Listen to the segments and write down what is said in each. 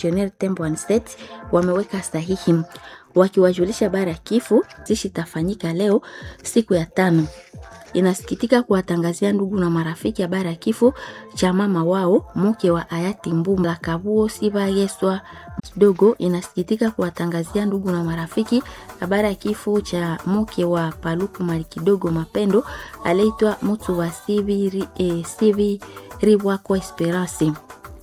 Missionnaire Temple and State wameweka sahihi wakiwajulisha habari ya kifo zishi itafanyika leo siku ya tano. Inasikitika kuwatangazia ndugu na marafiki habari ya kifo cha mama wao mke wa hayati Mbumla Kabuo Siba Yeswa kidogo. Inasikitika kuwatangazia ndugu na marafiki habari ya kifo cha mke wa Paluku Mali kidogo Mapendo aliyeitwa mtu wa Sivi eh, Sivi Ribwako Esperance.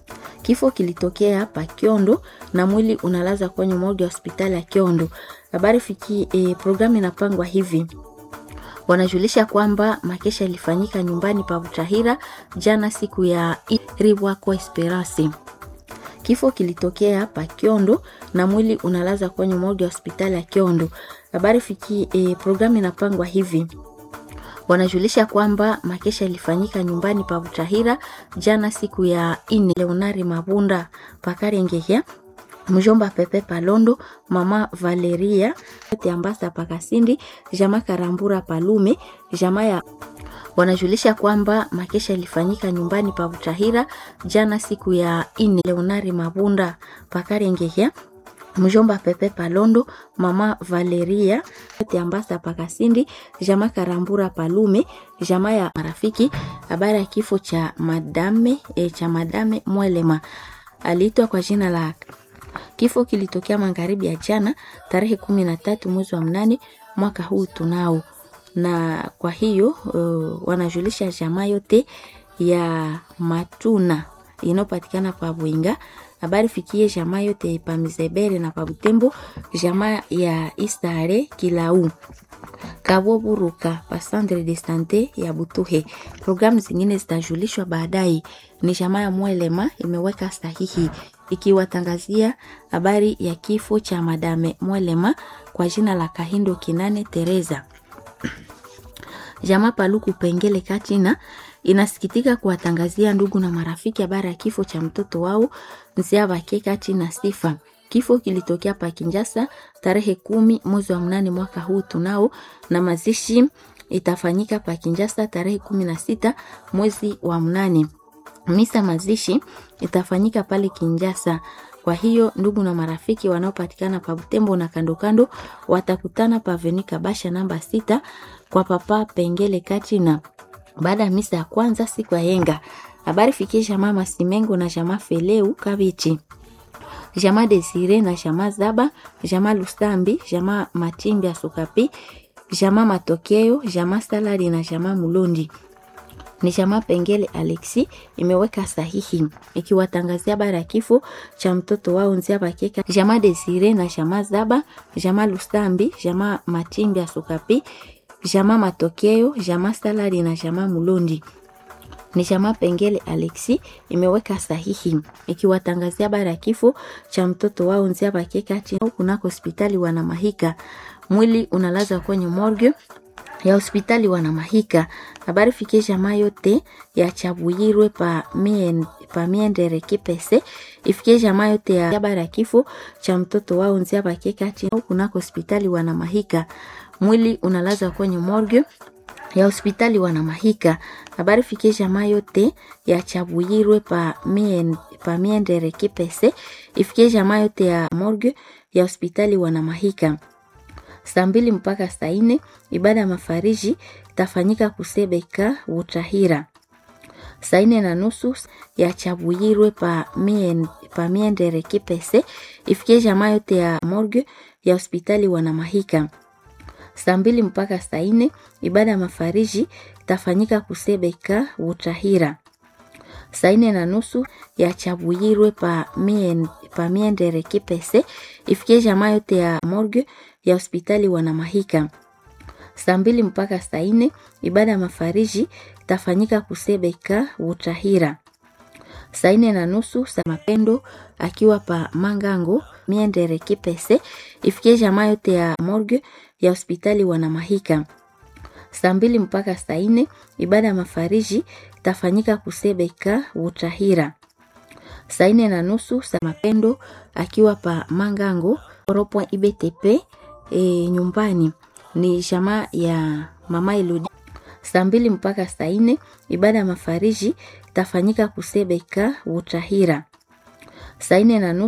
Kifo kilitokea hapa Kiondo na mwili unalaza kwenye morgue ya hospitali ya Kiondo. Habari fiki eh, programu inapangwa hivi wanajulisha kwamba makesha ilifanyika nyumbani pa Butahira jana siku ya Ribwako Esperance. Kifo kilitokea hapa Kiondo na mwili unalaza kwenye morgue ya hospitali ya Kiondo. Habari fiki eh, programu inapangwa hivi wanajulisha kwamba makesha ilifanyika nyumbani pa Butahira jana siku ya ine. Leonari Mabunda Pakarengehya mjomba Pepe Palondo, mama Valeria Ambasa Pakasindi, jama Karambura Palume, jama ya wanajulisha kwamba makesha ilifanyika nyumbani pa Butahira jana siku ya ine. Leonari Mabunda Pakarengehya mjomba Pepe Palondo, mama Valeria Ambasa Pakasindi, jama Karambura Palume, jama ya marafiki. Habari ya kifo cha madame e, cha madame Mwelema aliitwa kwa jina la Kifo kilitokea magharibi ya jana tarehe kumi na tatu mwezi wa mnane mwaka huu tunao, na kwa hiyo uh, wanajulisha jamaa yote ya Matuna inayopatikana pa Bwinga. Habari fikie jamaa yote pa Mizebere na pa Butembo, jamaa ya Istare Kilau Kabo Buruka pa Centre de Sante ya Butuhe. Programu zingine zitajulishwa baadaye. Ni jamaa ya Mwelema imeweka sahihi ikiwatangazia habari ya kifo cha madame Mwelema kwa jina la Kahindo Kinane Teresa. Jamaa Paluku Pengele Katina inasikitika kuwatangazia ndugu na marafiki habari ya kifo cha mtoto wao Nziabake Katina Sifa. Kifo kilitokea pa Kinjasa tarehe kumi mwezi wa mnane mwaka huu tunao, na mazishi itafanyika pa Kinjasa tarehe kumi na sita mwezi wa mnane. Misa mazishi itafanyika pale Kinjasa. Kwa hiyo ndugu na marafiki wanaopatikana pa Butembo na kando kando watakutana pa Venika Basha namba sita kwa papa Pengele Katina baada ya misa ya kwanza siku ya yenga. Habari fikie jamaa Masimengo na jamaa Feleu Kabichi jamaa Desire na jamaa Zaba, jamaa Lusambi, jamaa Matimbi ya Sukapi, jamaa Matokeo, jamaa Salari na jamaa Mulondi. Ni jamaa Pengele Alexi imeweka sahihi ikiwatangazia habari ya kifo cha mtoto wao Nzia Bakeka, jamaa Desire na jamaa Zaba, jamaa Lusambi, jamaa Matimbi ya Sukapi, jamaa Matokeo, jamaa Salari na jamaa Mulondi ni jamaa Pengele Alexi imeweka sahihi ikiwatangazia habari ya kifo cha mtoto wao Nzia Bakeka chini kunako hospitali Wanamahika. Mwili unalazwa kwenye morgue ya hospitali Wanamahika. Habari fikie jamaa yote ya Chabuyirwe pa mien, pa miendere kipese ifikie jamaa yote ya habari ya kifo cha mtoto wao Nzia Bakeka chini kunako hospitali Wanamahika. Mwili unalazwa kwenye morgue ya hospitali Wanamahika. Habari fikie jamaa yote ya Chabuyirwe pa, mien, pa miendere kipese ifikie jamaa yote ya morgue ya hospitali Wanamahika. Saa mbili mpaka saa nne ibada ya mafariji itafanyika Kusebeka Butahira. Saa nne na nusu ya Chabuyirwe pa, mien, pa miendere kipese ifikie jamaa yote ya morgue ya hospitali Wanamahika saa mbili mpaka saa nne ibada ya mafariji itafanyika Kusebeka Butahira. Saa nne na nusu ya Chabuyirwe pa, mien, pa miendere kipese ifikie jamaa yote ya morgue ya hospitali Wanamahika. Saa mbili mpaka saa nne ibada ya mafariji itafanyika Kusebeka Butahira. Saa nne na nusu saa mapendo akiwa pa Mangango miendere kipese ifikie jamaa yote ya morgue ya hospitali Wanamahika. Saa mbili mpaka saa nne ibada ya mafariji itafanyika Kusebeka Butahira. Saa nne na nusu saa mapendo akiwa pa Mangango Oropo IBTP e, nyumbani ni jamaa ya mama Elodi. Saa mbili mpaka saa nne ibada ya mafariji itafanyika Kusebeka Butahira. Saa nne na nusu